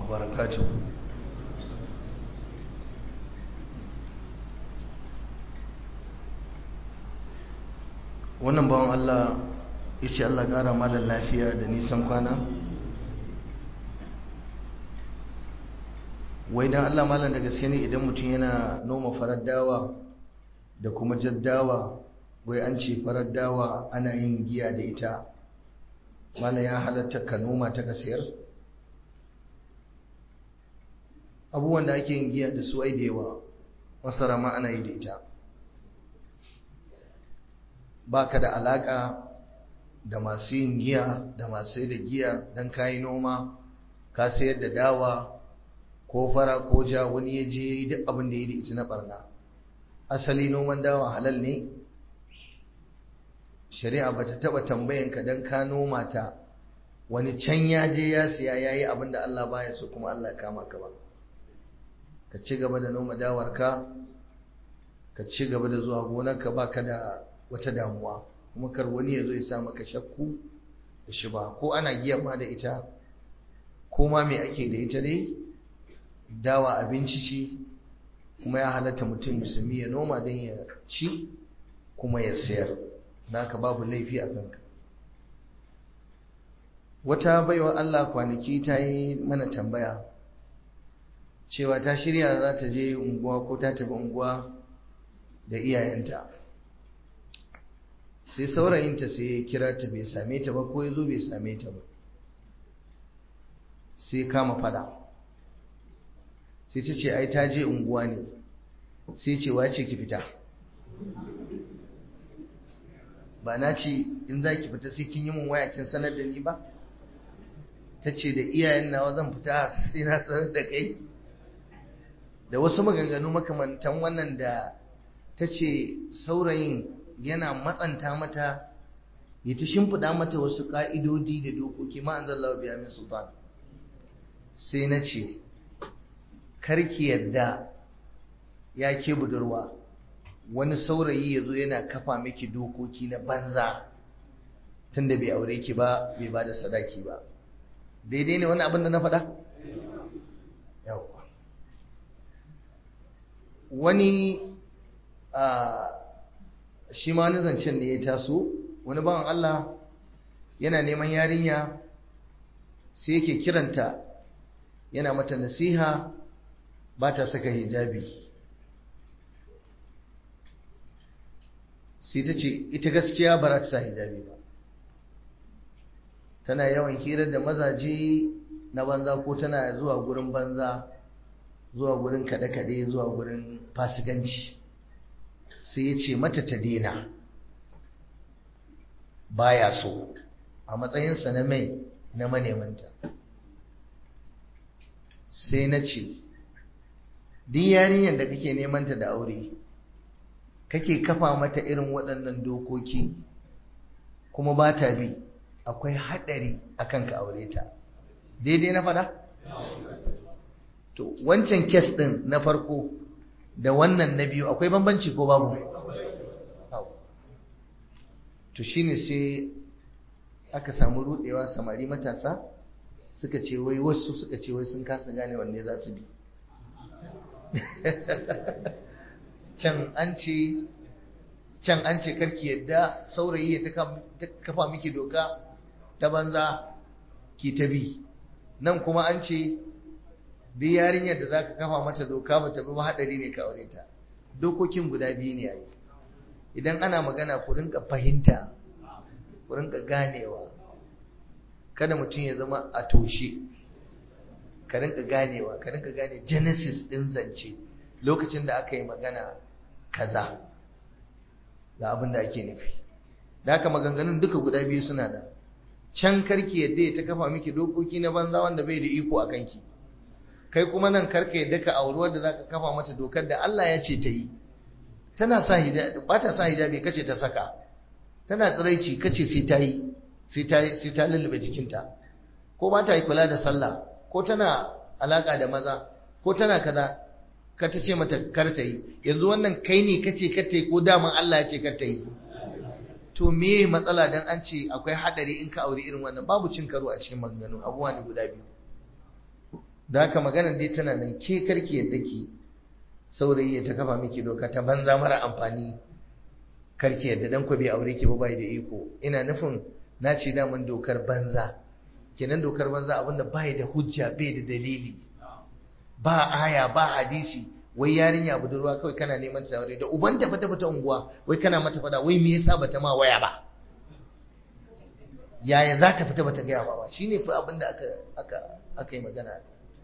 وبركاته wannan bawan Allah ya ce Allah ƙara malar lafiya da nisan kwana wai don Allah malar da gaske ne idan mutum yana noma farar dawa da kuma jaddawa wai an ce farar dawa ana yin giya da ita malar ya halatta ka noma ta ka sayar abubuwan da ake yin giya da su ai da yawa masara ma ana yi da ita ba ka da alaka da masu yin giya da masu da giya don kayi noma ka sayar da dawa ko fara ko ja wani ya je duk abin da ya da ita na barna asali noman dawa halal ne shari'a ba ta taba tambayanka don ka noma ta wani can ya je ya siya ya yi abin da Allah baya so kuma Allah ya kama ka ba ka ci gaba da noma dawarka ka ci gaba da zuwa gonarka ba ka da wata damuwa kuma kar wani ya zo ya sa maka shakku da shi ba ko ana giyan ma da ita ko ma me ake da ita dai dawa abinci ce kuma ya halatta mutum musulmi ya noma don ya ci kuma ya sayar naka babu laifi a kanka wata baiwa Allah kwanaki ta yi mana tambaya cewa ta shirya za ta je unguwa ko ta tafi unguwa da iyayenta sai saurayinta sai ya kira ta bai same ta ba ko ya zo bai same ta ba sai kama fada sai ta ce ai ta je unguwa ne sai ce wace ki fita ba na ce in za ki fita sai kin yi mun waya kin sanar da ni ba ta ce da iyayen nawa zan fita sai na sanar da kai da wasu maganganu makamantan wannan da ta ce saurayin yana matsanta mata ya ta shimfiɗa mata wasu ƙa'idodi da dokoki ma an zalla biya min sultan sai na ce karki yadda ya ke budurwa wani saurayi ya zo yana kafa miki dokoki na banza tunda bai aure ki ba bai ba da sadaki ba daidai ne wani abin da na faɗa? yawwa wani shi ma wani zancen da ya taso wani bawan Allah yana neman yarinya sai yake kiranta yana mata nasiha ba ta saka hijabi sai ta ce ita gaskiya ba za ta sa hijabi ba tana yawan hirar da mazaje na banza ko tana zuwa gurin banza zuwa gurin kaɗe-kaɗe zuwa gurin fasikanci sai ya ce mata ta dena baya so a matsayinsa na mai na manemanta sai na ce duk yarinyar da kake nemanta da aure kake kafa mata irin waɗannan dokoki kuma ba ta bi akwai haɗari akan ka aure ta daidai na fada? to wancan kes ɗin na farko da wannan na biyu akwai bambanci ko babu to shine sai aka samu rudewa samari matasa suka ce wai wasu suka ce wai sun kasa gane wanne za su bi can an ce can an ce karki yadda saurayi ya ta kafa miki doka ta banza ki ta bi nan kuma an ce duk yarinyar da zaka kafa mata doka ba ta bi ba hadari ne ka aure ta dokokin guda biyu ne yayi idan ana magana ku rinka fahimta ku rinka ganewa kada mutum ya zama a toshe ka rinka ganewa ka rinka gane genesis din zance lokacin da aka yi magana kaza ga abin da ake nufi da haka maganganun duka guda biyu suna da can karki yadda ya ta kafa miki dokoki na banza wanda bai da iko a kanki kai kuma nan karka yadda ka auri wadda zaka kafa mata dokar da Allah ya ce ta yi tana sa hijabi ba ta sa hijabi kace ta saka tana tsiraici kace sai ta yi sai ta sai ta lullube jikinta ko ba ta yi kula da sallah ko tana alaka da maza ko tana kaza ka ta ce mata kar ta yi yanzu wannan kai ne kace kar ta yi ko daman Allah ya ce kar ta yi to me matsala dan an ce akwai hadari in ka aure irin wannan babu cin karo a cikin maganganu abubuwa ne guda biyu da haka maganar dai tana nan ke karki yadda ki saurayi ya ta kafa miki doka ta banza mara amfani karki yadda dan ku bai aure ki ba bai da iko ina nufin na ce daman dokar banza kenan dokar banza abinda bai da hujja bai da dalili ba aya ba hadisi wai yarinya budurwa kawai kana neman ta aure da uban ta fita fita unguwa wai kana mata fada wai me yasa bata ma waya ba yaya za ta fita bata gaya ba shine fa abinda aka aka aka yi magana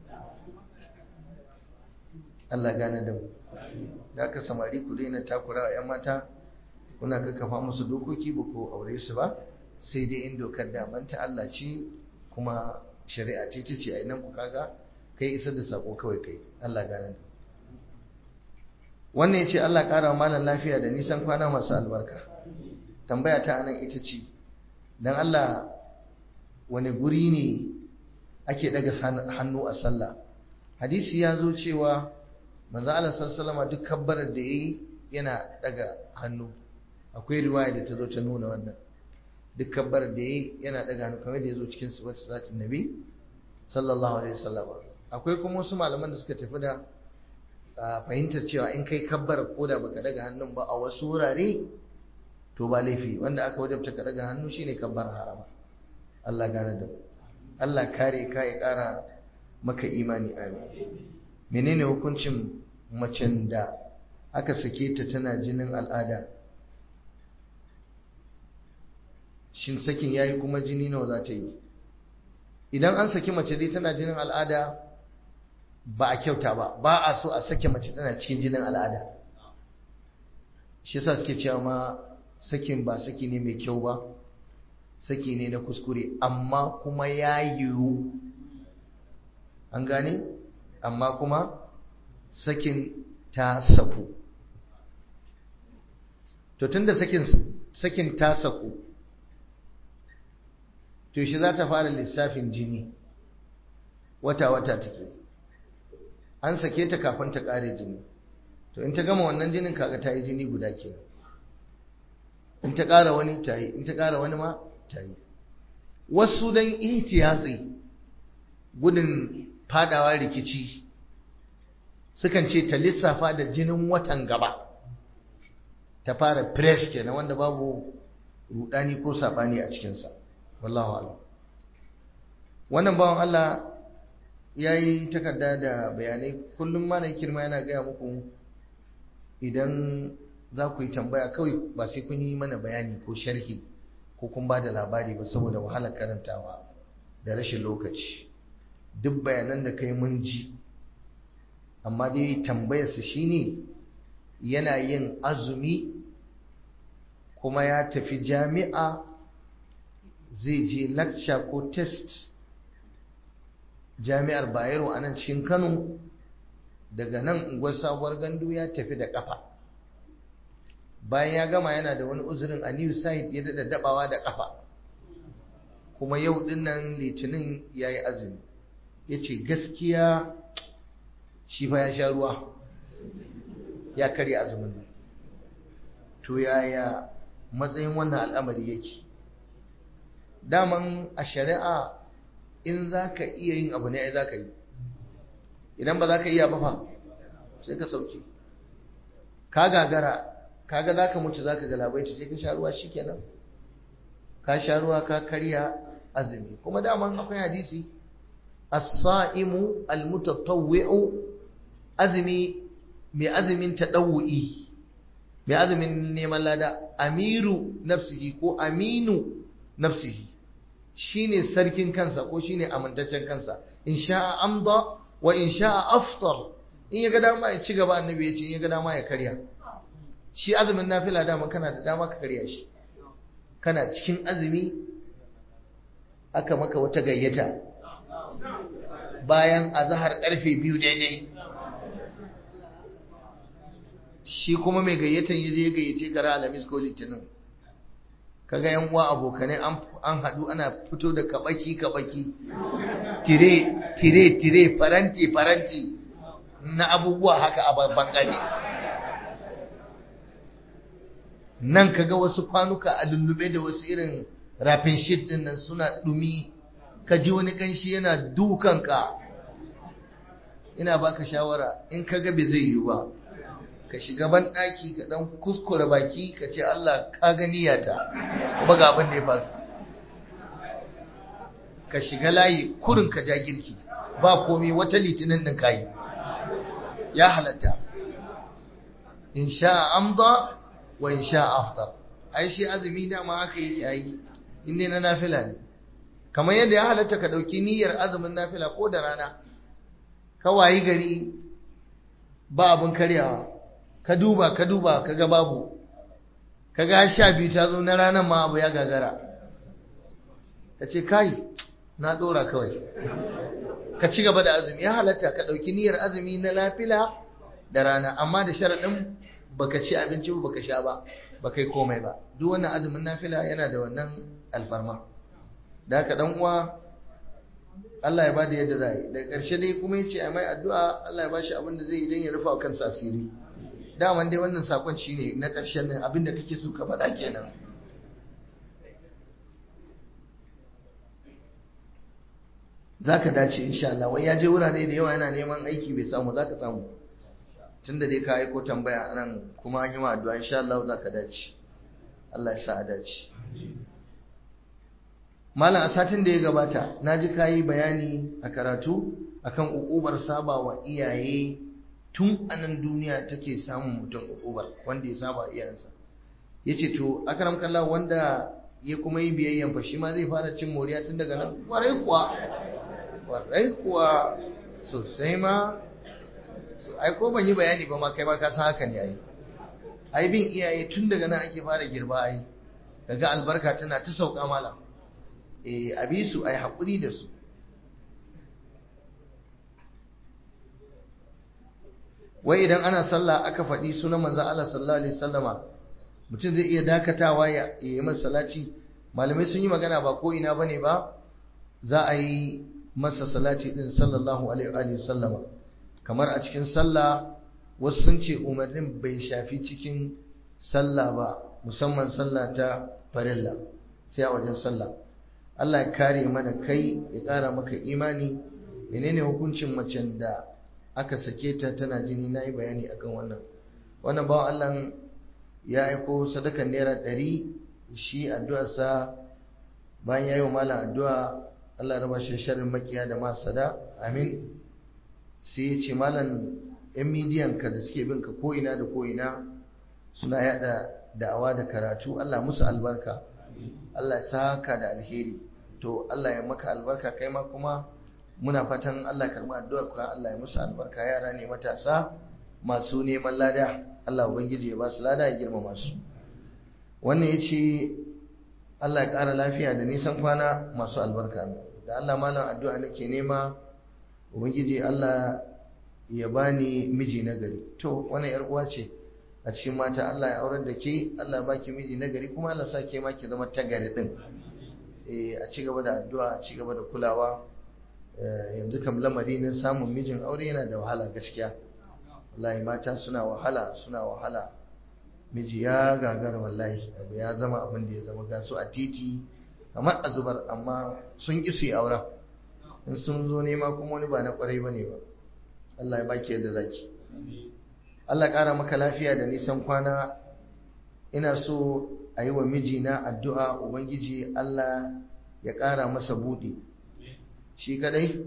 Allah gane da mu da aka samari ku daina takura wa 'yan mata kuna kakkafa musu dokoki ba ko aure su ba sai dai in dokar daman ta Allah ce kuma shari'a ce ta ce a nan ku kaga kai isar da sako kawai kai Allah gane da wannan ya ce Allah ƙara malam lafiya da nisan kwana masu albarka tambaya ta anan ita ce don Allah wani guri ne ake daga hannu a sallah hadisi ya zo cewa manzo Allah sallallahu duk kabbarar da yayi yana daga hannu akwai riwaya da ta zo ta nuna wannan duk kabbarar da yayi yana daga hannu kamar da ya zo cikin sifat salatin nabi sallallahu alaihi wasallam akwai kuma wasu malaman da suka tafi da fahimtar cewa in kai kabbar ko da baka daga hannun ba a wasu wurare to ba laifi wanda aka wajabta ka daga hannu shine kabbar harama Allah gane da Allah kare ka ya kara maka imani amin menene hukuncin macen da aka sake ta tana jinin al'ada shin sakin yayi kuma jini nawa za ta yi idan an saki mace dai tana jinin al'ada ba a kyauta ba ba a so a sake mace tana cikin jinin al'ada shi yasa suke cewa ma sakin ba saki ne mai kyau ba saki ne na kuskure amma kuma ya yiwu an gane amma kuma sakin ta saku to tunda sakin sakin ta saku to shi za ta fara lissafin jini wata-wata take an sake ta kafin ta kare jini to in ta gama wannan jinin kaga ta yi jini guda kenan in ta kara wani ta yi in ta kara wani ma ta yi wasu don ihtiyatsi gudun fadawa rikici sukan ce ta lissafa da jinin watan gaba ta fara fresh kenan wanda babu rudani ko sabani a cikinsa wallahu alam wannan bawan Allah ya yi takarda da bayanai kullum mana kirma yana gaya muku idan za ku yi tambaya kawai ba sai kun yi mana bayani ko sharhi ko kun ba da labari ba saboda wahalar karantawa da rashin lokaci duk bayanan da kai mun ji amma dai tambayarsa shine yana yin azumi kuma ya tafi jami'a zai je lecture ko test jami'ar bayero a nan cikin kano daga nan unguwar sabuwar gandu ya tafi da kafa bayan ya gama yana da wani uzurin a new site ya daɗa dabawa da kafa kuma yau dinnan litinin ya yi azumi ya ce gaskiya shi fa ya sha ruwa ya karya azumin nan to yaya matsayin wannan al'amari yake daman a shari'a in za ka iya yin abu ne ai za ka yi idan ba za ka iya ba fa sai ka sauke ka gagara kaga za ka mutu za ka galabaita sai ka sha ruwa shi kenan ka sha ruwa ka karya azumi kuma daman akwai hadisi as-sa'imu al-mutatawwi'u azumi mai azumin tadawwi mai azumin neman lada amiru nafsihi ko aminu nafsihi shine sarkin kansa ko shine amintaccen kansa in sha'a amda wa in sha'a aftar in ya ga dama ya ci gaba annabi ya ce in ya ga dama ya karya shi azumin nafila dama kana da dama ka karya shi kana cikin azumi aka maka wata gayyata bayan azahar karfe biyu daidai shi kuma mai gayyatan ya je ya gayyace kara alamis ko litinin kaga yan uwa abokanai an haɗu ana fito da kabaki kabaki tire tire tire faranti faranti na abubuwa haka a babban gari nan kaga wasu kwanuka a lullube da wasu irin rafin shit din nan suna dumi ka ji wani kanshi yana dukanka ina baka shawara in ka ga bai zai yiwu ba ka shiga ban ɗaki ka ɗan kuskure baki ka ce Allah ka ga niyyata kuma ga abin da ya faru ka shiga layi kurin ka ja girki ba komai wata litinin din kayi ya halatta in sha amda wa in sha aftar ai shi azumi dama haka yake ayi inda na nafila ne kamar yadda ya halatta ka dauki niyyar azumin nafila ko da rana ka wayi gari ba abin karyawa ka duba ka duba ka ga babu ka ga sha biyu ta zo na ranar ma abu ya gagara ka ce kai na dora kawai ka ci gaba da azumi ya halatta ka ɗauki niyyar azumi na lafila da rana amma da sharaɗin baka ci abinci ba baka sha ba baka yi komai ba duk wannan azumin nafila yana da wannan alfarma da haka dan uwa Allah ya bada yadda za yi daga ƙarshe dai kuma yace a mai addu'a Allah ya bashi abin da zai yi don ya rufa kansa asiri daman dai wannan sakon shine na ƙarshen nan abin da kake so ka faɗa kenan za ka dace insha Allah wai ya je wurare da yawa yana neman aiki bai samu za ka samu tun da dai ka aiko tambaya nan kuma an yi ma addu'a insha Allah za ka dace Allah ya sa a dace malam a satin da ya gabata na ji ka yi bayani a karatu akan ukubar saba wa iyaye tun anan duniya take samun mutum ukubar wanda ya saba iyayensa ya ce to akaram kallah wanda ya kuma yi biyayyan fa shi ma zai fara cin moriya tun daga nan kwarai kuwa kwarai kuwa sosai ma ai ko ban yi bayani ba ma kai ma ka san haka ne ai ai bin iyaye tun daga nan ake fara girba ai daga albarka tana ta sauka malam eh abi su ai hakuri da su wai idan ana sallah aka faɗi sunan manzo Allah sallallahu alaihi wasallama mutum zai iya dakatawa ya yi masa salati malamai sun yi magana ba ko ina bane ba za a yi masa salati din sallallahu alaihi wa sallama kamar a cikin sallah wasu sun ce umarnin bai shafi cikin sallah ba musamman sallah ta farilla sai a wajen sallah Allah ya kare mana kai ya ƙara maka imani menene hukuncin macen da aka sake ta tana jini na yi bayani akan wannan wannan bawan Allah ya aiko sadakan naira ɗari shi addu'arsa bayan ya yi wa malam addu'a Allah raba shi sharrin makiya da masada amin sai ya ce malam yan midiyan ka da suke bin ka ko'ina da ko'ina suna yada da'awa da karatu Allah musu albarka Allah ya saka da alheri to Allah ya maka albarka kai ma kuma muna fatan Allah karɓi addu'ar ka Allah ya musu albarka yara ne matasa masu neman lada Allah ubangiji ya ba su lada ya girmama su wannan yace Allah ya ƙara lafiya da nisan kwana masu albarka da Allah malam addu'a nake nema ubangiji Allah ya bani miji na gari to wannan yar uwa ce a cikin mata Allah ya aurar da ke Allah baki miji na gari kuma Allah sa ke ma ki zama ta gari din eh a ci gaba da addu'a a ci gaba da kulawa yanzu kam lamari na samun mijin aure yana da wahala gaskiya wallahi mata suna wahala suna wahala miji ya gagara wallahi abu ya zama abin da ya zama gasu a titi kamar a zubar amma sun ƙi su yi auren in sun zo nema kuma wani ba na ƙwarai ba ne ba Allah ya baki yadda zaki Allah ƙara maka lafiya da nisan kwana ina so a yi wa mijina addu'a ubangiji Allah ya ƙara masa buɗe shi kadai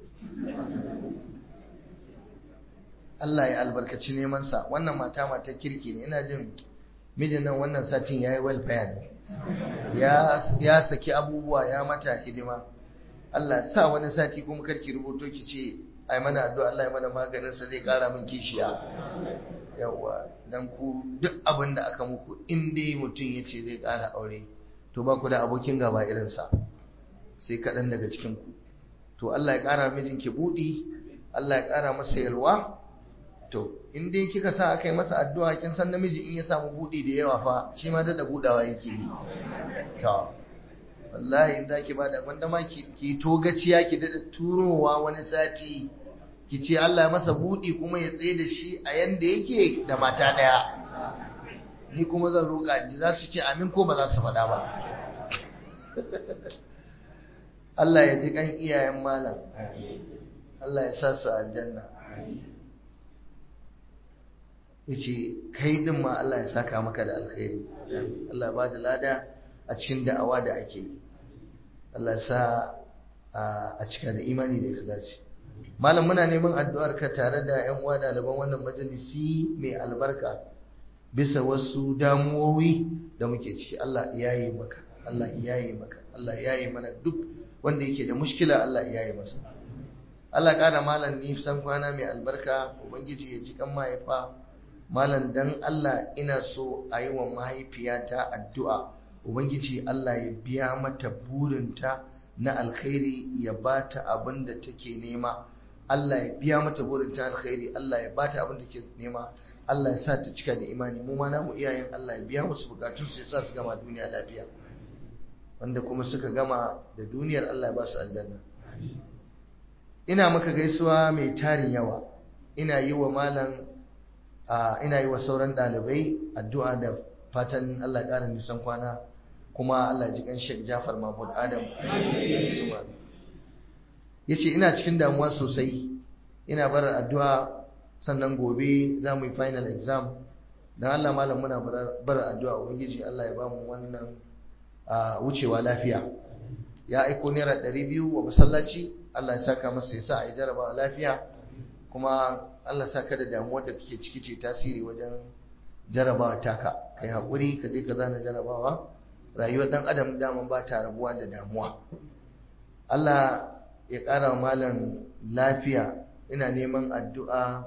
Allah ya albarkaci nemansa wannan mata mata kirki ne ina jin mijin nan wannan satin ya yi welfare ne ya saki abubuwa ya mata hidima Allah sa wani sati kuma karki rubuto ki ce ai mana addu'a Allah ya mana maganinsa zai kara min kishiya yawa dan ku duk abin da aka muku in dai mutum ya ce zai kara aure to ba ku da abokin gaba irinsa sai kaɗan daga cikin ku to Allah ya kara mijinki buɗi Allah ya kara masa yalwa to in dai kika sa aka yi masa addu'a kin san namiji in ya samu buɗi da yawa fa shi ma da budawa yake yi to wallahi in zaki bada wanda ma ki ki togaciya ki da turowa wani sati ki ce Allah ya masa buɗi kuma ya tsaye da shi a yanda yake da mata daya ni kuma zan roƙa ji za su ce amin ko ba za su faɗa ba Allah ya ji kan iyayen malam Allah ya sa su aljanna yace kai din ma Allah ya saka maka da alkhairi Allah ba da lada a cikin da'awa da ake yi Allah sa a cika da imani da ikhlasi malam muna neman addu'ar ka tare da ƴan uwa ɗaliban wannan majalisi mai albarka bisa wasu damuwowi da muke ciki Allah ya yi maka Allah ya yi maka Allah ya yi mana duk wanda yake da mushkila Allah ya yi masa Allah ƙara malam ni san kwana mai albarka ubangiji ya ji kan mahaifa malam dan Allah ina so a yi wa mahaifiyata addu'a ubangiji Allah ya biya mata burinta na alkhairi ya bata abin da take nema Allah ya biya mata burinta alkhairi Allah ya bata abin da take nema Allah ya sa ta cika da imani mu ma namu iyayen Allah ya biya musu bukatun su ya sa su gama duniya lafiya wanda kuma suka gama da duniyar Allah ya ba su aljanna ina maka gaisuwa mai tarin yawa ina yi wa malam ina yi wa sauran ɗalibai addu'a da fatan Allah ya ƙara nisan kwana kuma Allah ji kan Sheikh Jafar Mahmud Adam ya ce ina cikin damuwa sosai ina bar addu'a sannan gobe za mu yi final exam don Allah malam muna bar addu'a ubangiji Allah ya ba mu wannan wucewa lafiya ya aiko naira ɗari biyu wa masallaci Allah ya saka masa ya sa a yi jarabawa lafiya kuma Allah sa ka da damuwar da kake ciki ce tasiri wajen jarabawa taka kai haƙuri ka je ka zana jarabawa rayuwar ɗan adam daman ba ta rabuwa da damuwa Allah ya ƙara wa malam lafiya ina neman addu'a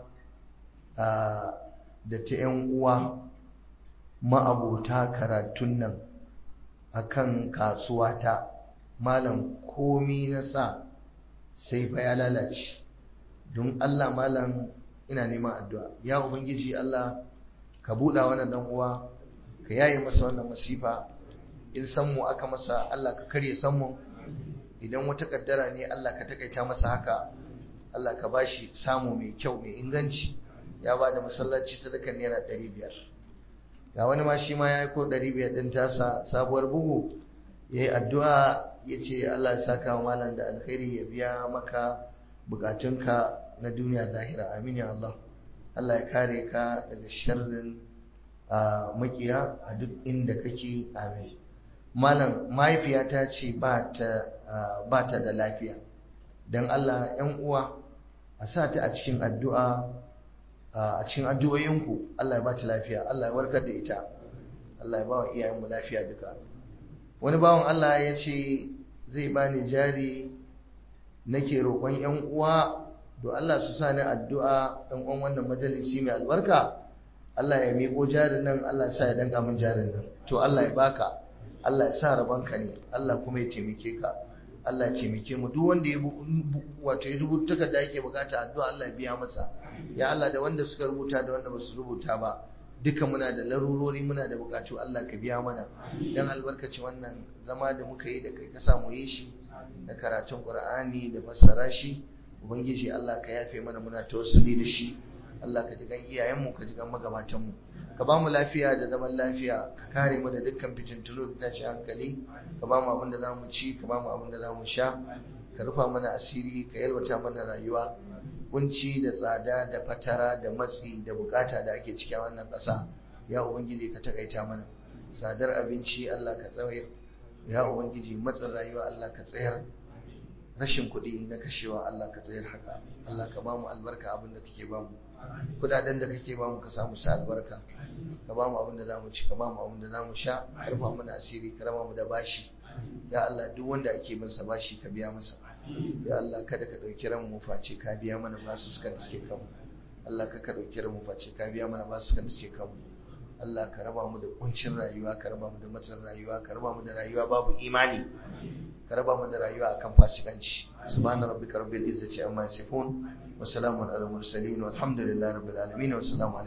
da ta ‘yan uwa ma'abota karatun nan akan kasuwata malam komi na sa sai fa ya lalace don Allah malam ina neman addu'a ya ubangiji Allah ka buɗa wannan dan uwa ka yaye masa wannan masifa in san mu aka masa Allah ka karye san mu idan wata kaddara ne Allah ka takaita masa haka Allah ka bashi samu mai kyau mai inganci ya ba da masallaci sadakan naira ɗari biyar ga wani ma shi ma ya yi ko ɗari biyar ɗin tasa sabuwar bugu ya yi addu'a ya ce Allah ya saka wa malam da alkhairi ya biya maka bukatunka na duniya zahira amin ya Allah Allah ya kare ka daga sharrin makiya a duk inda kake amin malam mahaifiyata ce ba ta da lafiya don Allah ‘yan uwa a sa ta a cikin addu'a a cikin addu'o'inku Allah ya ba ta lafiya Allah ya warkar da ita Allah ya ba wa iyayenmu lafiya duka wani bawan Allah ya ce zai bani jari nake roƙon ‘yan uwa do Allah su sa ni addu'a ɗan uwan wannan majalisi mai albarka Allah ya miƙo jarin nan Allah sa ya danka min jarin nan to Allah ya baka Allah ya sa rabanka ne Allah kuma ya taimake ka Allah ya taimake mu duk wanda ya wato ya rubuta takarda yake bukata addu'a Allah ya biya masa ya Allah da wanda suka rubuta da wanda basu rubuta ba duka muna da larurori muna da bukatu Allah ka biya mana dan albarkaci wannan zama da muka yi da kai ka samu yi shi da karatun Qur'ani da fassara shi ubangiji Allah ka yafe mana muna tawassuli da shi Allah ka ji gan iyayenmu ka ji gan magabatanmu ka ba mu lafiya da zaman lafiya ka kare mu da dukkan fitintunu da tashi hankali ka ba mu abin da za mu ci ka ba mu abin da za mu sha ka rufa mana asiri ka yalwata mana rayuwa kunci da tsada da fatara da matsi da bukata da ake cikin wannan ƙasa ya ubangiji ka takaita mana tsadar abinci Allah ka tsawayar ya ubangiji matsin rayuwa Allah ka tsayar rashin kuɗi na kashewa Allah ka tsayar haka Allah ka ba mu albarka abin da kake ba mu kudaden da kake ba mu ka samu sa albarka ka ba mu abin da zamu ci ka ba mu abin da zamu sha ka rufa mana asiri ka raba mu da bashi ya Allah duk wanda ake bin sa bashi ka biya masa ya Allah kada ka dauki ran mu face ka biya mana basu suka da suke kanmu Allah ka ka dauki ran mu face ka biya mana basu suka da suke kanmu Allah ka raba mu da kuncin rayuwa ka raba mu da matsin rayuwa ka raba mu da rayuwa babu imani ka raba mu da rayuwa akan fasikanci subhana rabbika rabbil izzati amma yasifun wa salamun alal mursalin walhamdulillahi rabbil alamin wa assalamu